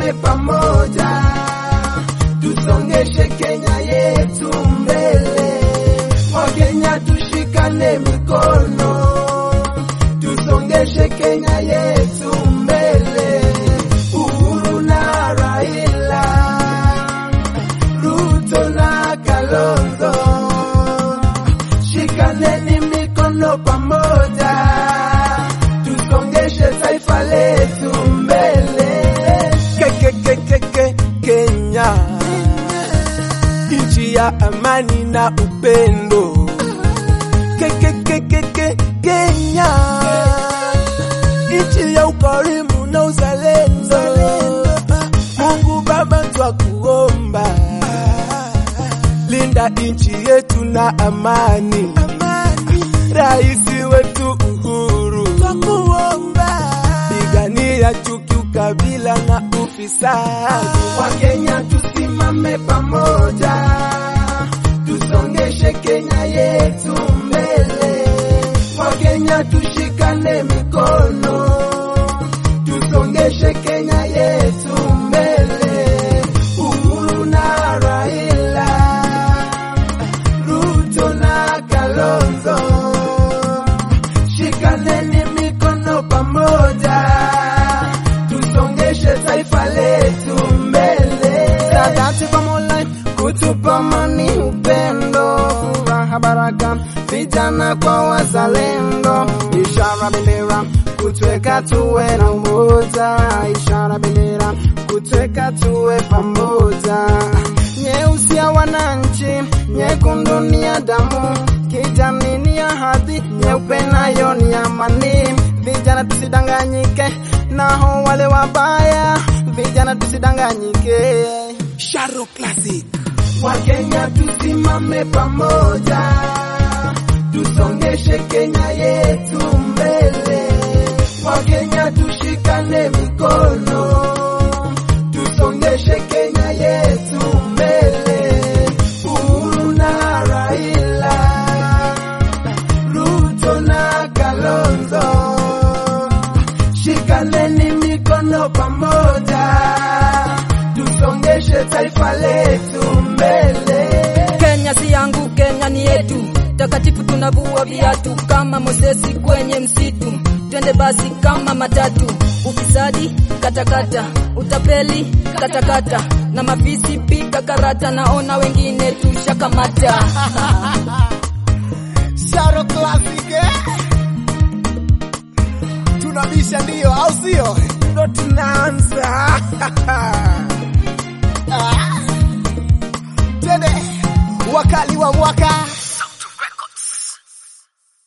tusimame pamoja, tusongeshe Kenya yetu mbele. Wakenya tushikane mikono, tusongeshe Kenya yetu mbele. Uhuru na Raila, Ruto na Kalonzo, shikaneni mikono pamoja, tusongeshe taifa letu mbele. Ke, ke, ke, ke, ke, Kenya, nchi ya amani na upendo. Ke, ke, ke, ke, ke, Kenya, nchi ya ukarimu na uzalendo. Mungu Baba, twakuomba, linda nchi yetu na amani. Raisi wetu Uhuru, twakuomba, pigania chuki, ukabila na ufisadi. Wakenya tusimame pamoja, tusongeshe Kenya yetu mbele. Wakenya tushikane mikono, tusongeshe Kenya yetu mbele. Uhuru na Raila, Ruto na Kalonzo, shikaneni mikono pamoja, tusongeshe taifa letu mbele. Sadati kwa Mola kutupa amani, upendo, furaha, baraka, vijana kwa wazalendo, ishara bendera kutweka tuwe na umoja, ishara bendera kutweka tuwe pamoja. Nyeusi ya wananchi, nyekundu ni ya damu, kijani ni ya hadhi, nyeupe nayo ni ya amani. Vijana tusidanganyike, naho wale wabaya, vijana tusidanganyike. Sharo Classic. Wakenya tusimame pamoja, tusongeshe Kenya yetu mbele. Wakenya tushikane mikono, tusongeshe Kenya yetu mbele. Uhuru na Raila, Ruto na Kalonzo, shikaneni mikono pamoja, tusongeshe taifa letu mbele. Kenya si yangu, Kenya ni yetu. Takatifu tunavua viatu kama Mosesi kwenye msitu. Twende basi kama matatu. Ufisadi katakata, utapeli katakata, na mafisi piga karata. Naona wengine tushakamata. Sharo Classic eh? Tunabisha ndio au sio? Ndo tunaanza. Ah. Twende wakali wa mwaka